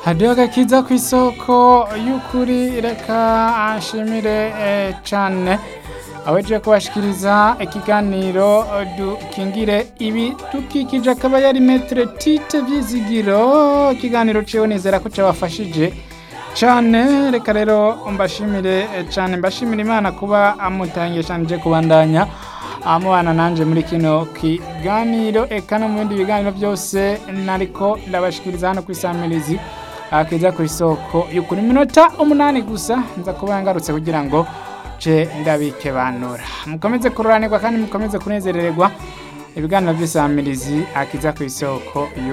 hadiyo agakiza ku isoko y'ukuri reka ashimire eh, cane aweje kubashikiriza ikiganiro dukingire ibidukikije akaba yari metre tite vyizigiro ikiganiro ciwe nizera ko cabafashije cane reka rero mbashimire eh, cane mbashimire imana kuba amutangishanije kubandanya amubana nanje muri kino kiganiro eka no mu bindi biganiro byose nariko ndabashikiriza hano kwisamirizi akiza ku isoko y'ukuri minota umunani gusa nza kuba ngarutse kugira ngo ce ndabikebanura mukomeze kuroranirwa kandi mukomeze kunezerererwa ibiganiro by'isamirizi akiza ku isoko y'ukuri